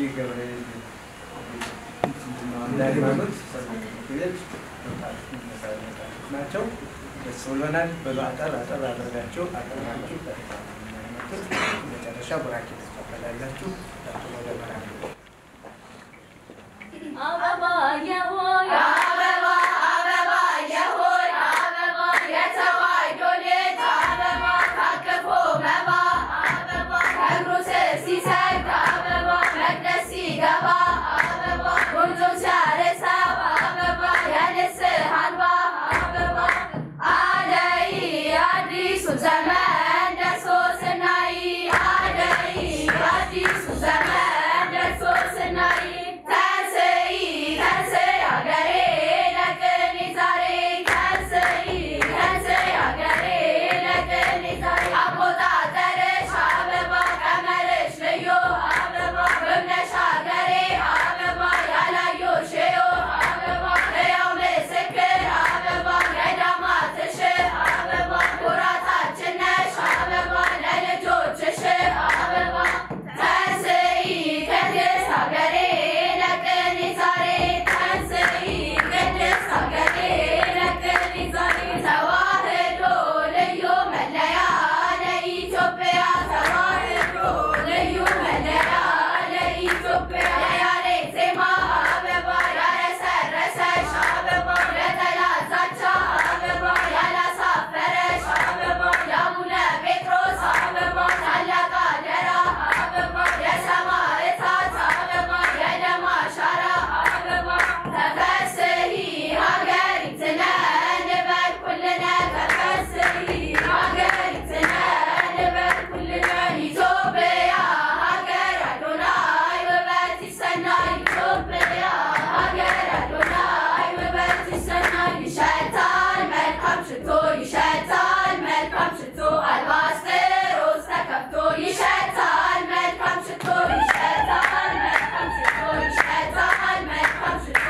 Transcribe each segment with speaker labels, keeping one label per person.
Speaker 1: ገብርኤል እንዳይማኑት ቤት ናቸው። ደስ ብሎናል። በሉ አጠር አጠር አድርጋችሁ አጠራችሁ መጨረሻ ቡራኬ ትቀበላላችሁ። ወደ መራሪ
Speaker 2: አበባ የሆይ
Speaker 3: አበባ አበባ የሆይ አበባ የተዋሕዶ ልጅ አበባ ታቅፎ መባ አበባ ከእግሩ ስር ሲሰግድ አበባ መቅደስ ሲገባ አበባ ጉንጩን ሲያርሰው አበባ የንስሐ እንባ አበባ አደይ አዲሱ ዘመን ደርሶ ስናይ አደይ አዲሱ ዘመን ደርሶ ስናይ ተንሥኢ ተንሥኢ ሀገሬ ለቅኔ ዛሬ ተንሥኢ ተንሥኢ ሀገሬ ለቅኔ ዛሬ አቆጣጠርሽ አበባ ቀመርሽ ልዩ አበባ በእምነሽ ሀገሬ አበባ ያላየሁሽ እዩ አበባ ሕያው ምስክር አበባ ገዳማትሽ አበባ ኩራታችን ነሽ አበባ ለልጆችሽ አበባ ተንሥኢ ቅድስት ሀገሬ ለቅኔ ዛሬ ተንሥኢ ቅድስት ሀገሬ ለቅኔ ዛሬ ተዋሕዶ ልዩ መለያ ለኢትዮጵያ ተዋሕዶ ልዩ መለያ ለኢትዮጵያ የያሬድ ዜማ አበባ ያረሰረሰሽ አበባ ለጠላት ዛቻ አበባ ያላሳፈረሽ አበባ የአቡነ ጴጥሮስ አበባ ታላቅ አደራ አበባ የሰማዕታት አበባ የደም አሻራ አበባ ተፈስሒ ሀገሪትነ ንበል ኩልነ ተፈስሒ ሀገሪትነ ንበል ኩልነ ኢትዮጵያ ሀገር አዶናይ ውበት ይሰናይ ኢትዮጵያ ሀገር አዶናይ ውበት ይሰናይ ይሸታል መልካም ሽቶ ይሸታል መልካም ሽቶ አልባስጥሮስ ተከፍቶ ይሸታል መልካም ሽቶ ይሸታል መልካም ሽቶ ይሸታል መልካም ሽቶ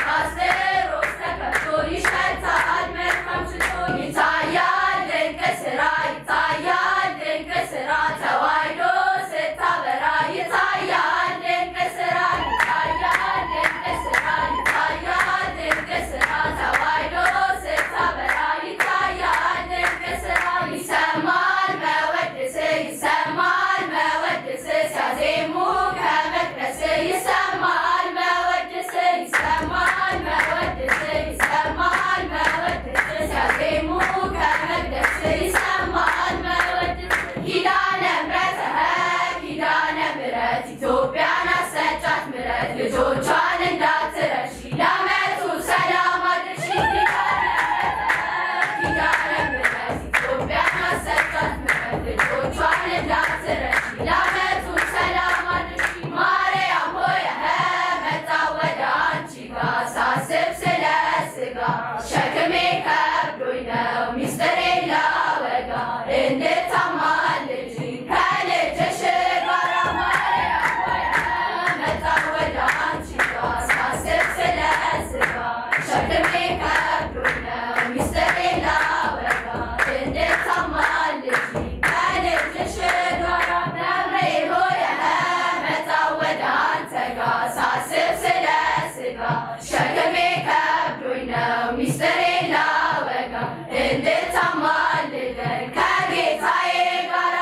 Speaker 3: አልባስጥሮስ ተከፍቶ ይሸታል መልካም ሽቶ ይታያል ድንቅ ስራ ይታያል ድንቅ ስራ ተዋሕዶ ስታበራ ይታያል ድንቅ ስራ ይታያል ድንቅ ስራ ይታያል ድንቅ ስራ ተዋሕዶ ስታበራ ይታያል ድንቅ ስራ ይሰማል መወድስ ይሰማል መወድስ ሲያዜሙ ከመቅደስ ይሰማል መወድስ ይሰማል መወድስ ይሰማል መወድስ ሲያዜሙ ከመቅደስ ይሰማል መወድስ ኪዳነ ምሕረትህ ኪዳነ ምሕረት ኢትዮጵያን አሰጫት ምሕረት ልጆቿን እንዳትረሺ ለዓመቱ ሰላም አድርሺ ኪዳነ ምሕረት ኢትዮጵያን አሰጫት ምሕረት ልጆቿን እንዳትረሺ ለዓመቱ ሰላም አድርሺ ማርያም ሆይ መጣሁ ወደ አንቺ ጋር ሳስብ ስለ ሥጋ ሸክሜ ከብዶኝ ነው ሚስጥሬን ላወጋ እንድታማልጅኝ ከልጅሽ ጋር ማርያም ሆይ መጣሁ ወደ አንቺ ጋር ሳስብ ስለ ሥጋ ሸክሜ ከብዶኝ ነው ሚስጥሬን ላወጋ እንድታማልጅኝ ከልጅሽ ጋር ደብሬ ሆይ መጣሁ ወደ አንተ ጋር ሳስብ ስለ ሥጋ ሸክሜ ከብዶኝ ነው ሚስጥሬን ላወጋ እንድታማልደኝ ከጌታዬ ጋር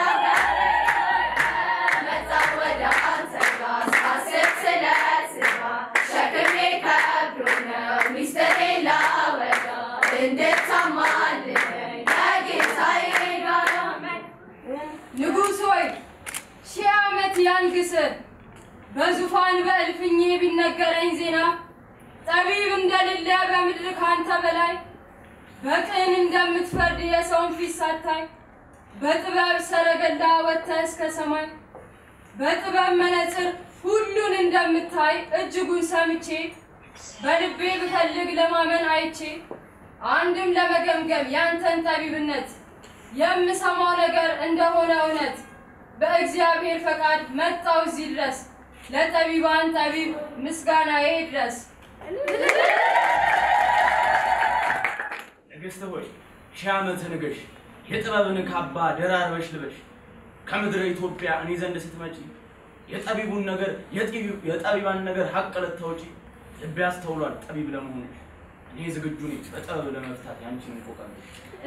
Speaker 3: መጣሁ ወደ አንተ ጋር ሳስብ ስለ ሥጋ ሸክሜ ከብዶኝ ነው ሚስጥሬን ላወጋ እንድታማልደኝ ከጌታዬ ጋር
Speaker 4: ንጉሥ ሆይ ሺህ ዓመት ያንግስ በዙፋን በእልፍኜ ቢነገረኝ ዜና ጠቢብ እንደሌለ በምድር ካንተ በላይ በቅን እንደምትፈርድ የሰውን ፊት ሳታይ በጥበብ ሰረገላ ወጥተህ እስከ ሰማይ በጥበብ መነጽር ሁሉን እንደምታይ እጅጉን ሰምቼ በልቤ ብፈልግ ለማመን አይቼ አንድም ለመገምገም ያንተን ጠቢብነት የምሰማው ነገር እንደሆነ እውነት በእግዚአብሔር ፈቃድ መጣው እዚህ ድረስ ለጠቢባን ጠቢብ ምስጋናዬ ድረስ።
Speaker 5: ንግሥት ሆይ ሺህ ዓመት ንገሽ፣ የጥበብን ካባ ደራርበሽ ልበሽ። ከምድረ ኢትዮጵያ እኔ ዘንድ ስትመጪ የጠቢቡን ነገር የጢቢ- የጠቢባን ነገር ሀቅ ልታውጪ ልቤ ያስተውሏል ጠቢብ ለመሆኑ እኔ ዝግጁ ነኝ በጥበብ ለመፍታት ያንቺን እንቆቃለሁ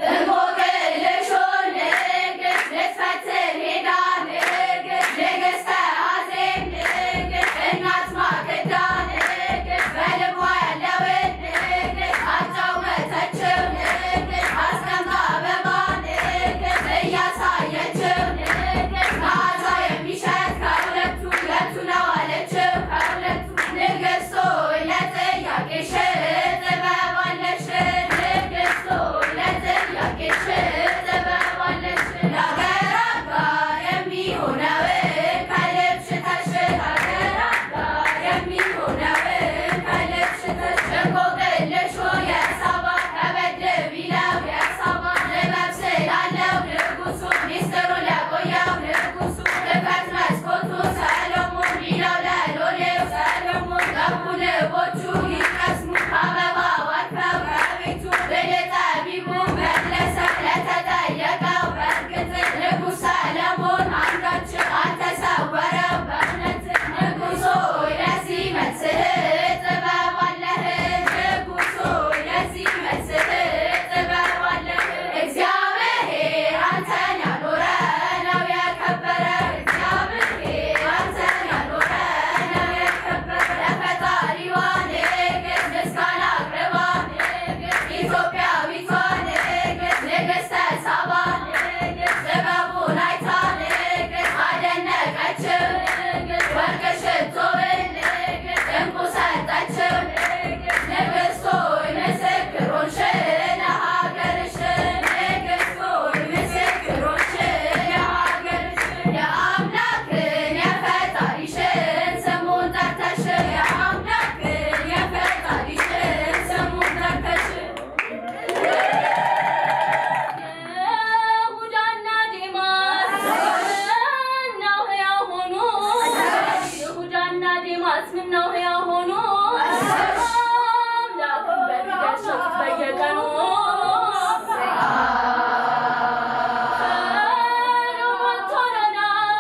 Speaker 3: እንቆቅልሹን ንግር ልትፈትር ሄዳ ንግር ንግሥተ አዜብ ንግር እናት ማክዳ ንግር በልቧ ያለውን ንግር አጫወተችው ንግር አስቀምጣ አበባ ንግር እያሳየችው ንግር መዓዛ የሚሸት ከሁለቱ ሁለቱ ነው አለችው ከሁለቱ ንግሥቱ ለጥያቄሽ ጥበብ አለሽ ንግሥቱ ለጥያቄሽ ጥበብ አለሽ ለአገር አጋር የሚሆነውን ከልብሽ ተሽ ለአገር አጋር የሚሆነውን ከልብሽ ተሽ እንቆቅልሹ የሳባ ከበድ ቢለው የሳባ ጥበብ ስላለው ንጉሡ ሚስጥሩ ለቆየው ንጉሡ ክፈት መስኮቱ ሰሎሞን ቢለው ለሎሌው ሰሎሞን ገቡ ንቦቹ ይቀስሙ አበባ ዋርፈው ከቤቱ ብልህ ጠቢቡ መለሰ ለተጠየቀው በእርግጥ ንጉሥ ሰለሞን አንዳች አልተሰወረው በእውነት ንጉሥ ሆይ ለዚህ መልስህ ጥበብ አለህ ንጉሥ ሆይ ለዚህ መልስህ ጥበብ አለህ እግዚአብሔር አንተን ያኖረ ነው የከበረ እግዚአብሔር አንተን ያኖረ ነው የከበረ ለፈጣሪዋ ንግሥት ምስጋና አቅርባ ንግሥት ኢትዮጵያዊቷ ንግሥት ንግሥተ ሳባ ንግሥት ጥበቡን አይታ ንግሥት አደነቀችው ንግሥት ወርቅ ሽቶውን ንግሥት ዕንቁ ሰጠችው ንግሥት ንግሥት ሆይ ምስክሮች ለሀገርሽ ንግሥት ሆይ ምስክሮች ለሀገርሽ የአምላክን የፈጣሪሽን ስሙን ጠርተሽ የአምላክን የፈጣሪሽን ስሙን ጠርተሽ
Speaker 2: ይሁዳና ዴማስ ምነው ሕያው ሆኑ? ይሁዳና ዴማስ ምነው ሕያው ሆኑ? አምላክን በፊት ያሸጡት በየቀኑ ሰሎሞን ቶሎና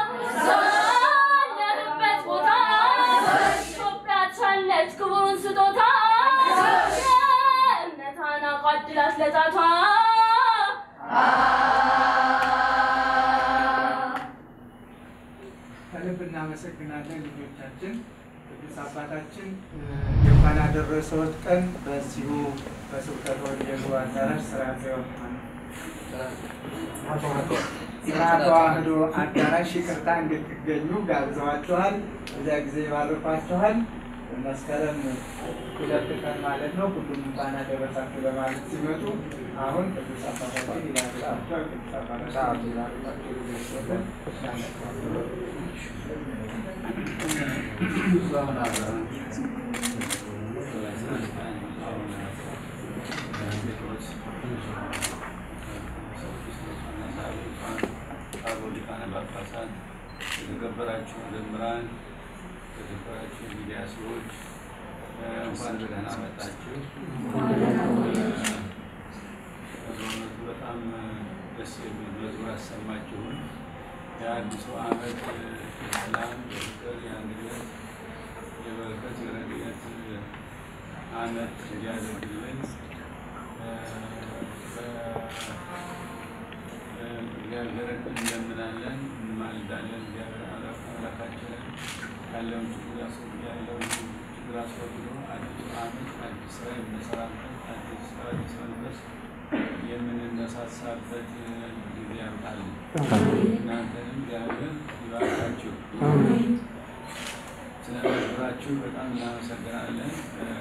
Speaker 2: ባለህበት ቦታ ኢትዮጵያ ቻለች ክቡሩን ስጦታ የእምነቷን አቋድላት ለጣቷ
Speaker 1: ከልብ እናመሰግናለን ልጆቻችን። ቅዱስ አባታችን የእንኳን አደረሰዎት ቀን በዚሁ በስብከተ ወንጌሉ አዳራሽ ስርዓተ ዮሐን ስርዓተ ተዋሕዶ አዳራሽ ይቅርታ እንድትገኙ ጋብዘዋችኋል። እዚያ ጊዜ ይባርኳችኋል። መስከረም ሁለት ቀን ማለት ነው። ሁሉም እንኳን አደረሳችሁ ለማለት ሲመጡ አሁን ቅዱስ አባታችን ይላቸዋል። ቅዱስ አባታችን ይላቸዋል።
Speaker 6: የተከበራችሁ መዘምራን፣ የተከበራችሁ ሚዲያ ሰዎች እንኳን በደህና መጣችሁ። በእውነቱ በጣም ደስ የሚል መዝሙር ያሰማችሁን የአዲሱ ዓመት የሰላም፣ የፍቅር፣ የአንድነት፣ የበረከት፣ የረድኤት ዓመት እንዲያደርግልን እግዚአብሔርን እንለምናለን፣ እንማልዳለን። እግዚአብሔር አምላካችንን ያለውን ችግር ያስወግድ ያለውን ችግር አስወግዶ አዲሱ ዓመት አዲስ ስራ የምንሰራበት አዲስ ስራ አዲስ መንፈስ የምንነሳሳበት ጊዜ ያምጣልን። እናንተንም እግዚአብሔር ይባርካችሁ። ስለነበራችሁ በጣም እናመሰግናለን።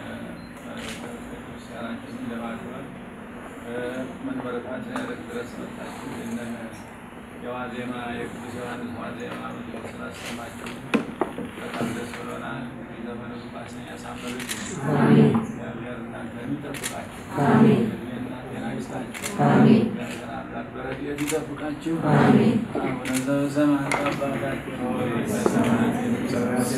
Speaker 6: ክርስቲያናችንን ለማክበር መንበረ ፓትርያርክ ድረስ መጣችሁ ይህንን የዋዜማ የቅዱስ ዮሐንስ ዋዜማ መዝሙር ስላሰማችሁ በጣም ደስ ብሎናል። እንግዲህ ዘመነ ባሰን ያሳምርልን። እግዚአብሔር እናንተን ይጠብቃችሁ። እድሜና ጤና ይስጣችሁ። እግዚአብሔር አምላክ በረድኤቱ ይጠብቃችሁ። አቡነ ዘበሰማያት አባታችን ሆይ በሰማያት የምትኖር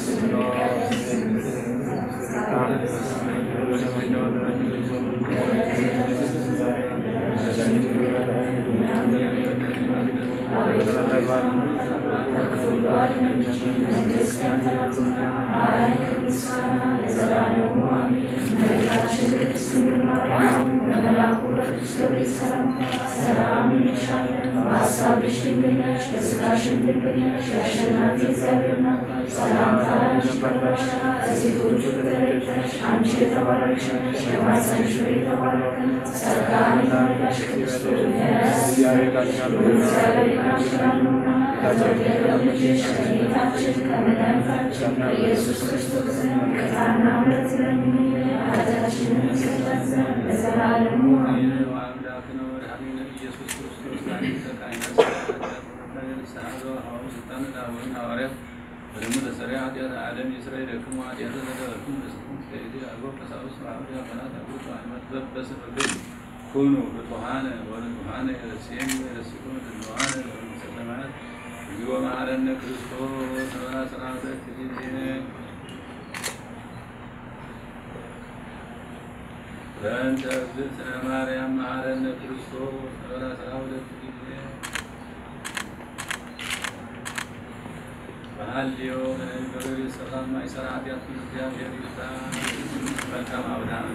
Speaker 1: Thank you.
Speaker 6: ኩኑ ብፁዓነ ወንጹሐነ የረሴን የረሲኩን ድንዋነ ለመሰለማት እግዚኦ መሐረነ ክርስቶስ በአስራ ሁለት ጊዜ በእንተ እግዝእትነ ማርያም መሐረነ ክርስቶስ በአስራ ሁለት ጊዜ በሐልዮ በነገር ሰላም ማይሰራ ኃጢአት እግዚአብሔር ይፍታ። መልካም አብርሃም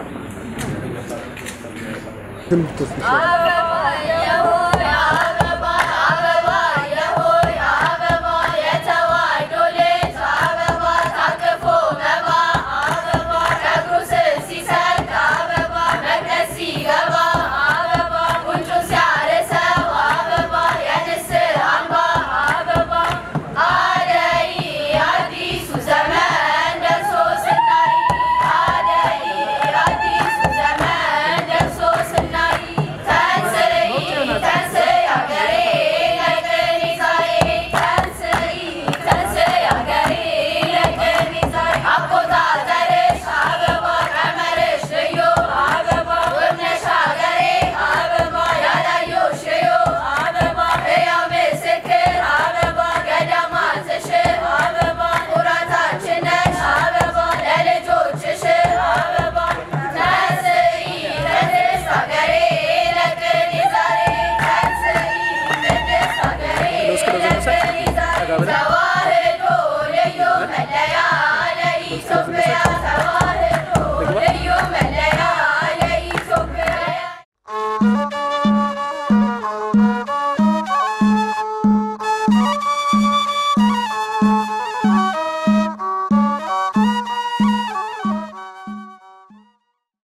Speaker 3: አበባ የሆይ አበባ አበባ የሆይ አበባ የተዋሕዶ ልጅ አበባ ታቅፎ መባ አበባ ከእግሩ ስር ሲሰግድ አበባ መቅደስ ሲገባ አበባ ጉንጩን ሲያርሰው አበባ የንስር አምባ አበባ አደይ አዲሱ ዘመን ደርሶ ስናይ አደይ አዲሱ ዘመን ደርሶ ስናይ ተንስይ ተንስይ አገሬ ለቅኔ ዛሬ ተንስይ ተንስይ አገሬ ለቅኔ ዛሬ አቆጣጠርሽ አበባ ቀመርሽ ልዩ አበባ ውብነሽ አገሬ አበባ ያላየሁሽ ልዩ አበባ ሕያው ምስክር አበባ ገዳማትሽ አበባ ኩራታችን ነሽ አበባ ለልጆችሽ አበባ ተንስይ ቅድስት አገሬ ለቅኔ ዛሬ ተንስይ ቅድስት አገሬ ለቅኔ ዛሬ ተዋሕዶ ልዩ መለያ ለኢትዮጵያ